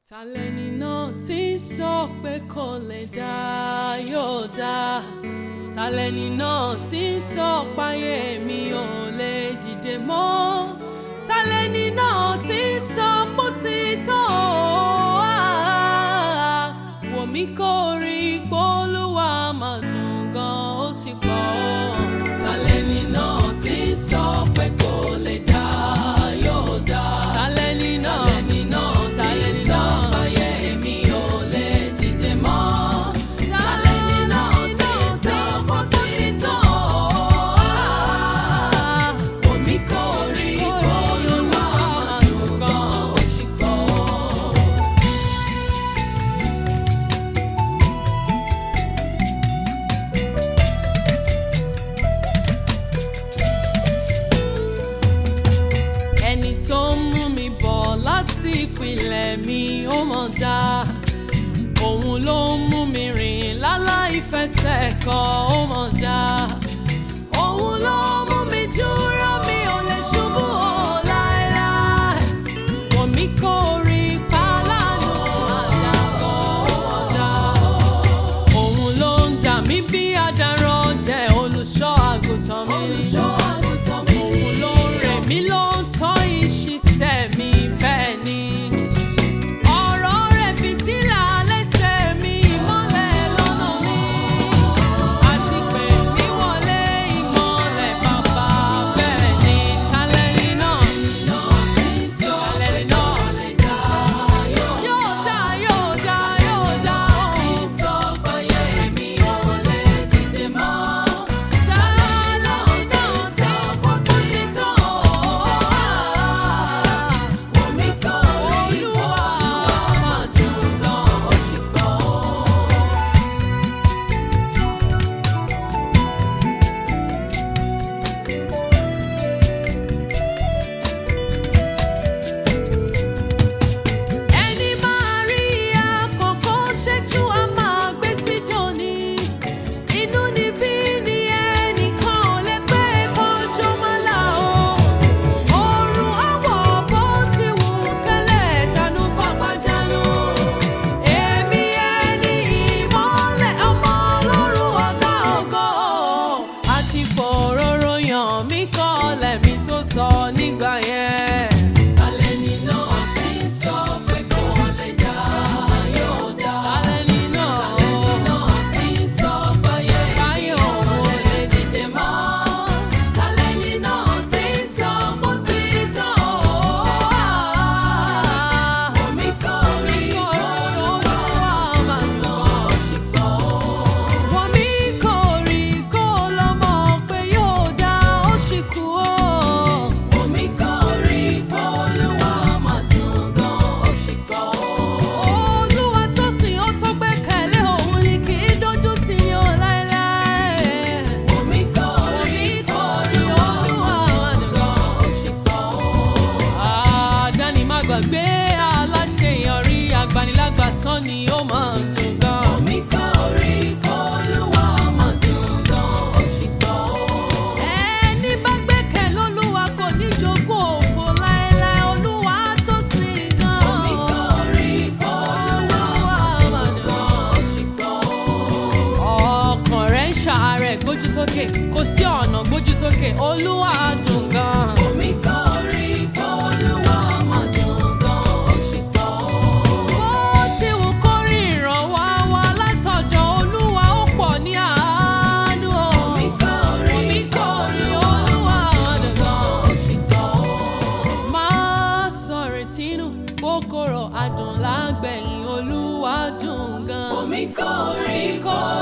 Tàlẹ́ni náà tí ń sọ pé kò lè dá yóò dá. Tàlẹ́ni náà tí ń sọ páyé mi ò lè dìde mọ́. Tàlẹ́ni náà tí ń sọ pó ti tán o. Ah, Wò mí kó rí pólúwa máa dùn gan ó sì pọ̀. Tàlẹ́ni náà tí ń sọ pé kò lè dá yóò dá. Tàlẹ́ni náà tàlẹ́ni náà tí ń sọ páyé mi ò lè dìde mọ́. Tàlẹ́ni náà tí ń sọ pó ti tán o. Ah, Wò mí kó rí pólúwa máa dùn gan ó sì pọ̀. ẹni tó ń mú mi bọ̀ láti ìpìlẹ̀ mi ó mọ̀ dá òun ló ń mú mi rìn láláì fẹsẹ̀ kọ ó mọ̀ dá òun ló mú mi dúró mi ò lè ṣubú o láéláé wò mí kó rí pálánù àdàbọ̀ ó mọ̀ dá òun ló ń dà mí bí adarán jẹ́ olùṣọ́ àgùntàn mi òun ló ń rẹ̀ mí ló ń tọ́ ìṣiṣẹ́ mi bẹ́ẹ̀ ni. ọ̀rọ̀ rẹ̀ fìtílà lẹ́sẹ̀ mi ìmọ́lẹ̀ lọ́nà mi. àti pé mi wọlé ìmọ́lẹ̀ bàbá bẹ́ẹ̀ ni. tálẹ́rì náà tálẹ́rì náà yóò dá yóò dá yóò dá ẹni máa rí àkọ́kọ́ ṣẹ́jú a máa gbé tíjọ́ ni inú níbí ni ẹnìkan ò lè pé kọjọ́ máa là ó oorun àwọ̀ bó ti wù kẹ́lẹ́ tanú fapájánú èmi ẹni ìmọ́lẹ̀ ọmọ ọlọ́run ọ̀gá ògo àti fòróró yàn mí kọ́lẹ̀ mi tó sọ nígbà yẹn. Tàlẹ́ni náà tí ń sọ pé kò lè dá yóò dá. Tàlẹ́ni náà tàlẹ́ni náà tí ń sọ báyé báyé òun ò lè dìde mọ́. Tàlẹ́ni náà tí ń sọ bó ti tán o. Omi kò rí olúwa máa ń bọ̀ ṣùgbọ́n. Wọ́n mi kò rí kó lọ mọ̀ pé yóò dá ó sì kú o. Omi kò rí kó olúwa máa dùn gan ó sì kọ́. Olúwa tó sìn ó tó gbẹ́kẹ̀lé òun ni kì í dójú tì yàn láéláé. Omi kò rí kó olúwa máa dùn gan ó sì kọ́. Àdáni má gbàgbé aláṣẹ ìyọrí agbanilágbàtàn ni ó máa ń dùn gan. Omi kò rí kó olúwa máa dùn gan ó sì kọ́. Ẹni bá gbẹ́kẹ̀ lólúwa kò ní jogún òfo láéláé olúwa tó sìn gan. Omi kò rí kó olúwa máa dùn gan ó sì kọ́. Ọkàn rẹ̀ ń ṣàárẹ̀ gbójú sókè kò sí ọ̀nà gbójú sókè olúwa dùn gan. Omi kò rí kó olúwa máa dùn gan ó sì kọ́. Bó ti wù kó rí ìrànwọ́ wá látọ̀dọ̀ olúwa ó pọ̀ ní àánú o. Omi kò rí kó olúwa máa dùn gan ó sì kọ́. Máa sọ̀rọ̀ tínú kòkòrò adùn lágbẹ̀yìn olúwa dùn gan. Omi kò rí kó